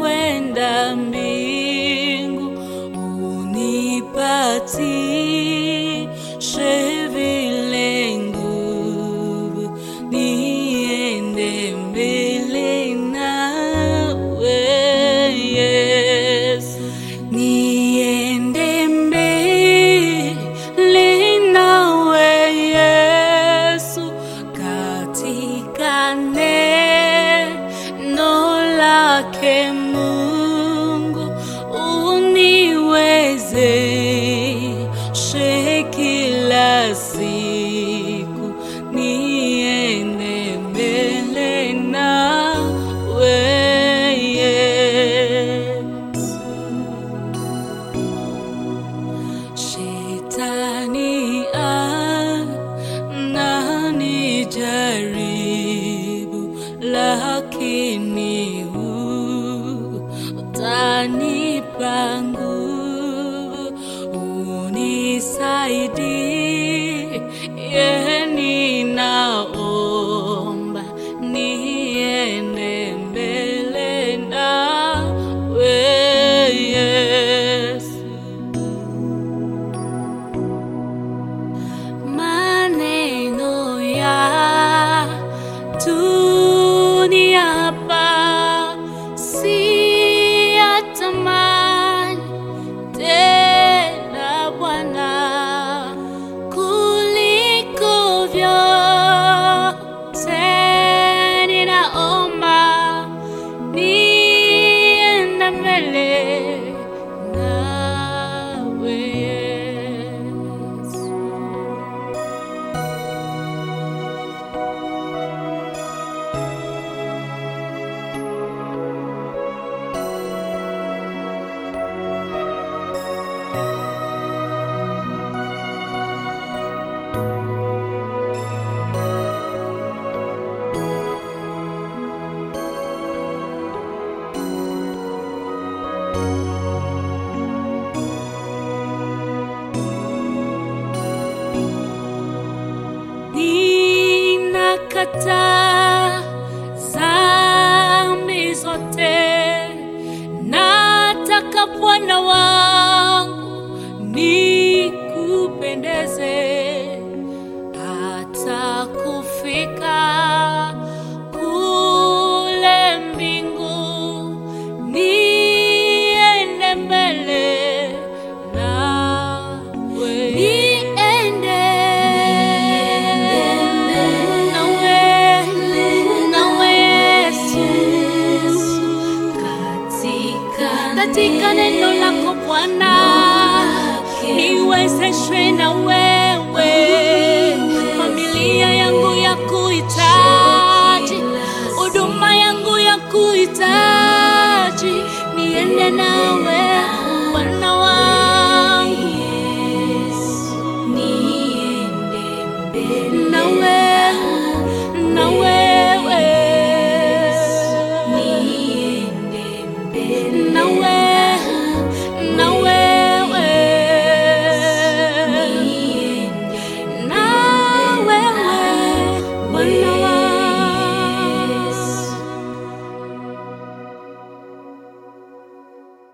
kwenda mbingu, unipatishe vile nguvu, niende mbele nawe Yesu, niende mbele nawe Yesu, katika neno lake Mungu uniwezeshe kila siku niende mbele nawe Yesu. Shetani ananijaribu, lakini utanipa nguvu, unisaidie, ninaomba niende mbele nawe Yesu. maneno ya dunia hapa si ya thamani tena Bwana, kuliko vyote ninaomba niende mbele nawe Yesu. ninakataa dhambi zote, nataka Bwana wangu nikupendeze, hata kufika kule mbingu, niende mbele nawe, niende nawe, nawe Yesu, katika neno lako Bwana, niwezeshwe na wewe, familia yangu ya kuhitaji, huduma yangu ya kuhitaji, niende nawe Bwana wangu, nawe nawe